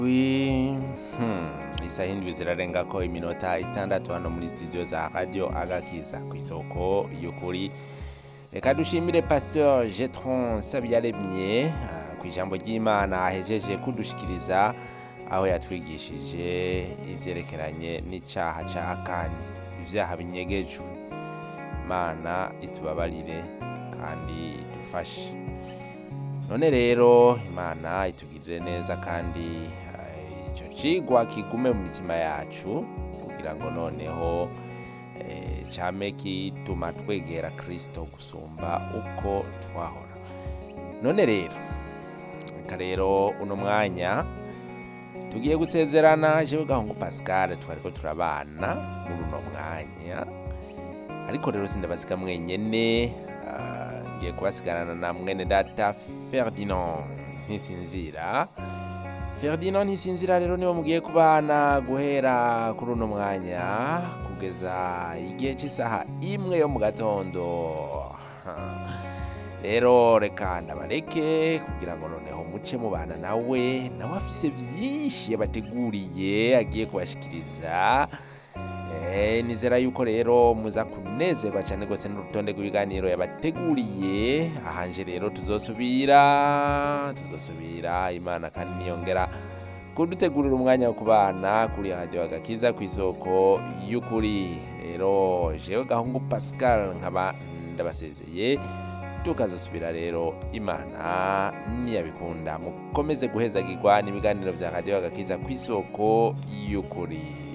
wi hmm, isaha indwi zirarengako iminota itandatu hano muri studio za radio agakiza ku isoko y'ukuri reka dushimire pasteur jetron sabyaremye ah, ku ijambo ry'imana ahejeje kudushikiriza aho yatwigishije ivyerekeranye n'icaha ca akani ivyaha binyegejwe imana itubabarire kandi idufashe none rero imana itugirire neza kandi eh, ico cigwa kigume mu mitima yacu kugira ngo noneho eh, came kituma twegera kristo gusumba uko twahora none rero reka rero uno mwanya tugiye gusezerana jewe gahungu pascal twariko turabana muri uno mwanya ariko rero sindabasiga mwenyene ah, ngiye kubasigarana na mwene data ferdinand ntisinzira ferdinand ntisinzira rero niwe mugiye kubana guhera kuri uno mwanya kugeza igihe cy'isaha imwe yo mu gatondo Ha. rero reka ndabareke kugira ngo noneho muce mubana nawe nawe afise vyinshi yabateguriye agiye kubashikiriza Eh, nizera yuko rero muza kunezerwa cyane rwose n'urutonde rw'ibiganiro yabateguriye ahanje rero tuzosubira tuzosubira imana kandi niyongera kudutegurira umwanya wo kubana kuri radio agakiza ku isoko y'ukuri rero jewe gahungu pascal nkaba ndabasezeye tukazosubira rero imana niyabikunda mukomeze guhezagirwa n'ibiganiro vya radio agakiza ku isoko y'ukuri